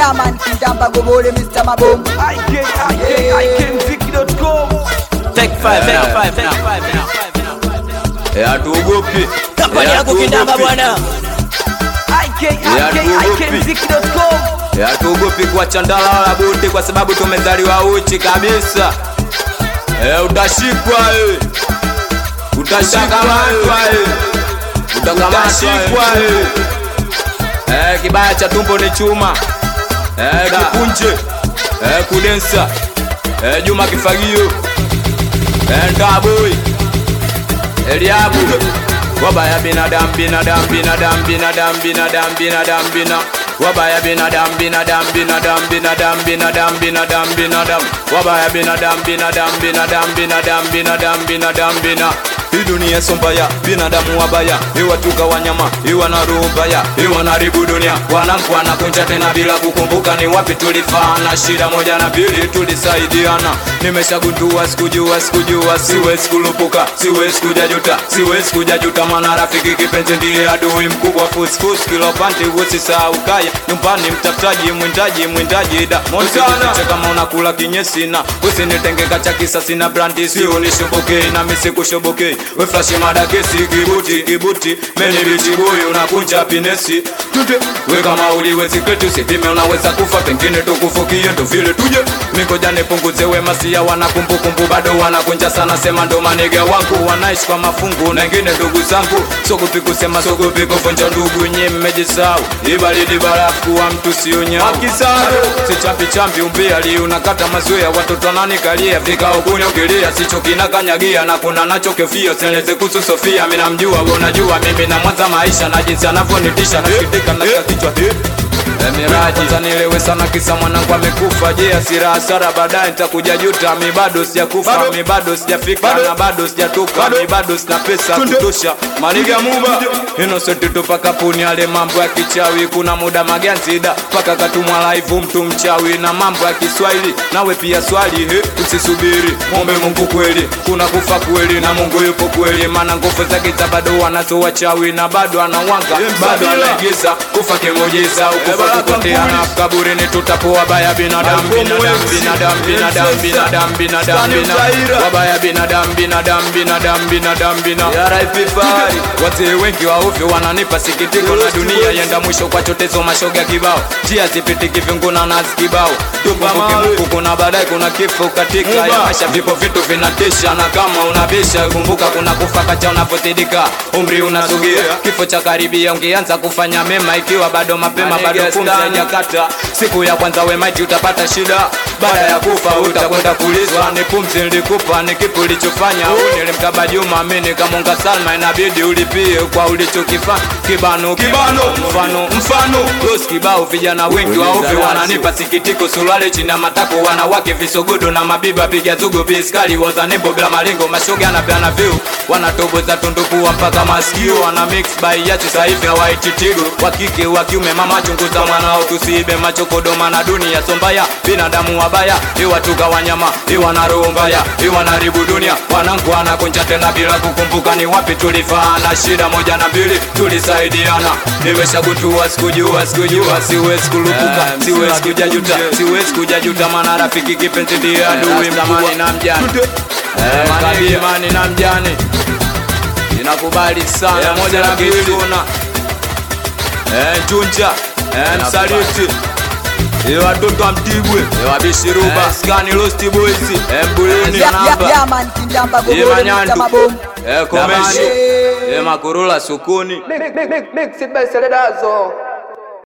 yeah man, Kindamba Gobole, Mr. Maboom. ikikmziki.com Take five, take five, take five, take five. Eh, hatuogopi Kampani Eh, yako kindamba hatuogopi. bwana. ikikmziki.com Eh, hatuogopi kuacha ndala wala buti kwa sababu tumezaliwa uchi kabisa Eh, utashikwa eh. utashikamatwa eh. utakamatwa eh. Eh, kibaya cha tumbo ni chuma eh, kipunje eh, kudensa eh, juma kifagio eh, ndaboi Eliabu wabaya binadamu binadamu binadamu binadamu binadamu binadamu bina wabaya binadamu binadamu binadamu binadamu binadamu binadamu binadamu wabaya binadamu binadamu binadamu binadamu binadamu binadamu bina hii dunia sombaya binadamu wabaya iwatuka wanyama iwa na roho mbaya iwa naribu dunia wanangu wanakunja tena bila kukumbuka ni wapi tulifana shida moja na pili tulisaidiana nimeshagundua sikujua sikujua siwezi kulupuka siwezi kujajuta siwezi kujajuta maana rafiki kipenzi ndiye adui mkubwa fusfus kilopandi usisahau kaya nyumbani mtafutaji mwindaji mwindaji da monsana kama unakula kinyesina usinitengeka cha kisa sina brandi sio nishobokei na misikushobokei we flashi madakesi kibuti kibuti meni bichibuyu unakunja pinesi tute we kama uliwezi kwetu sipime unaweza kufa pengine tukufukie ndo vile tuje mikoja nipunguze we masia wana kumbukumbu bado wanakunja sana sema ndo manega wangu wanaishi kwa mafungu na ingine ndugu zangu sogopi kusema sogopi kuvunja ndugu nye mmejisau ibaridi barafu kuwa mtu sio nyau akisaro si champi champi umbia li unakata mazoea watoto nani kalia vikao kunyogelea sicho kinakanyagia na kuna nacho kefia seleze kuhusu Sofia mimi namjua wewe unajua mimi na mwanza maisha na jinsi anavyonitisha nasikitika na kichwa Eh, Miraji zanielewe sana kisa mwanangu amekufa je asira hasara baadaye nitakuja juta mi bado sijakufa mi bado sijafika na bado sijatoka mi bado sina pesa kutosha maniga muba innocent tupa kapuni ale mambo ya kichawi kuna muda maganzida paka katumwa live mtu mchawi na mambo ya Kiswahili nawe pia swali he usisubiri mombe Mungu kweli kuna kufa kweli na Mungu yupo kweli maana nguvu zake za bado wanazo wachawi na bado anawanga bado anaigiza kufa kimujisa ukufa kupotea na kaburini tutapoa baya binadamu binadamu binadamu binadamu binadamu binadamu binadamu wabaya binadamu binadamu binadamu binadamu binadamu RIP Fahari wazee wengi wa ovyo wananipa sikitiko na dunia yenda mwisho kwa chotezo mashoga kibao njia zipitiki vinguna nazi kibao tukumbuke Mungu kuna baadaye kuna kifo katika ya maisha vipo vitu vinatisha na kama unabisha kumbuka kuna kufa kacha unapozidika umri unasogea kifo cha karibia ungeanza kufanya mema ikiwa bado mapema bado pumzi haijakata siku ya kwanza wemaiti utapata shida baada ya kufa utakwenda kulizwa ni pumzi nilikupa ni kipi ulichofanya au nilimkaba Juma mimi nikamunga Salma inabidi ulipie kwa ulichokifanya kibano kibano mfano mfano los kibao vijana wengi wa ovyo wananipa sikitiko suruali chini ya matako wanawake visogodo na mabiba piga zugo biskali wazanebo bila malengo mashoga na piana view wanatoboza tundukua mpaka masikio wana mix by yachi sasa hivi hawaititigo wa kike wa kiume mama chunguza mwanao tusiibe machokodoma na dunia sombaya binadamu wabaya iwatuka wanyama iwa na roho mbaya iwa naribu dunia wanangu wanakunja tena bila kukumbuka ni wapi tulifaana shida moja na mbili tulisaidiana nimeshagutua sikujua sikujua siwezi kulupuka siwezi kujajuta siwezi kujajuta maana rafiki kipenzi ndiye adui mkubwa na mjane kabimani na mjane inakubali sana moja na kisuna Eh, Njunja eh, Msaliti Eh, watoto wa Mtibwe Eh, Wabishiruba Skani Lost Boys eh, Mbuluni Yeah, yeah, Namba yeah man, Kindamba Eh, Gobole, Mr. Manyandu Maboom. Eh, Komesho Eh, Makurula Sukuni Mix it by Seledazo